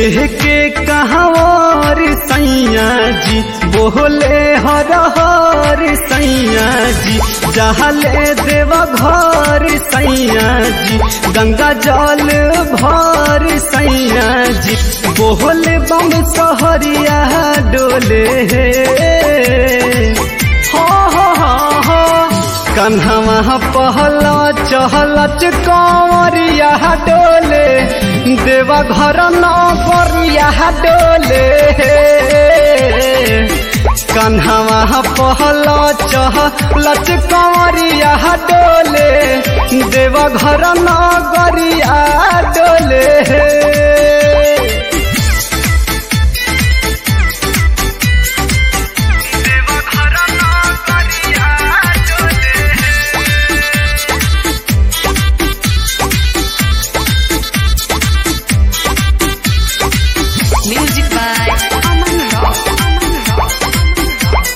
लेके कहावर सैया जी बोले हर हर सैया जी जहले देव घर सैया जी गंगा जल भर सैया जी बोले बम सहरिया डोले हो हो हो हो कन्हवा पहला चहलच कंवरिया डोले देवा घर न करिया डोले कन्हवा पहला चहलच कंवरिया डोले देवा घर न गरिया डोले Music by Aman Rock. Aman Rock.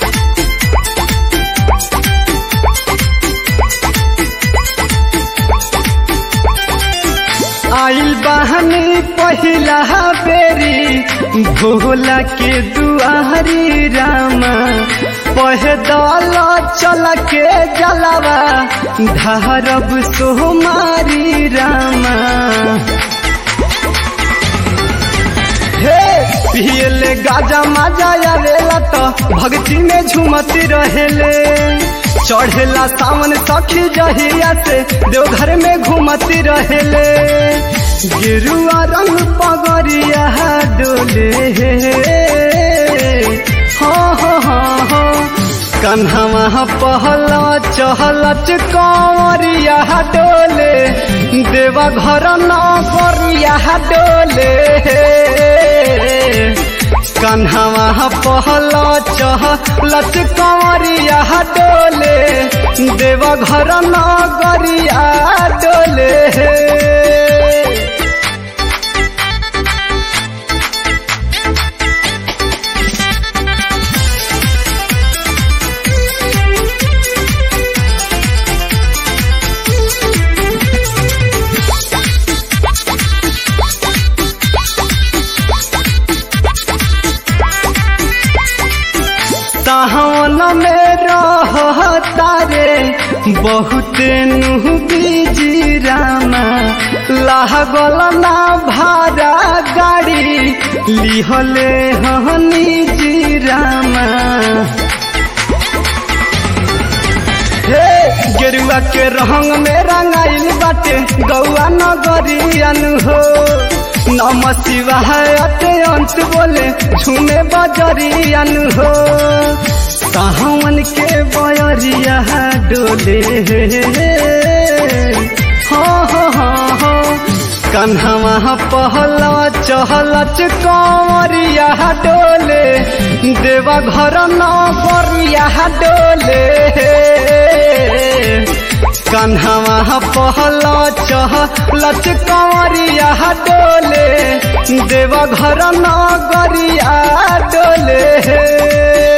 आइल बहनी पहिला बेरी भोला के दुआरी रामा पहदल चल के जलवा धारब सोमारी रामा हे पियले गाजा माजा आवेला तो भक्ति में झूमती रहेले चढ़ेला सावन सखी जहिया से देवघर में घूमती रहेले गिरुआ रंग पगरिया डोले हो हो हो हो कन्हवा पहला चहलच कंवरिया डोले देवा घर न करिया डोले कन्हवा पहला चहलच कंवरिया डोले देवा घर न गरिया डोले सावन में रहता रे बहुत नुह बीजी रामा लागल ना भाड़ा गाड़ी लिहले हनी जी रामा हे गेरुआ के रंग में रंगाइल बाटे गौआ नगरियन हो नम शिवाय अते अंत बोले झूमे बजरियन हो सावन के बयरिया डोले हो हो हो हो कन्हवा पहला चहलच कंवरिया डोले देवा घर न करिया डोले कन्हवा पहला चहलच कंवरिया डोले देवा घर न गरिया डोले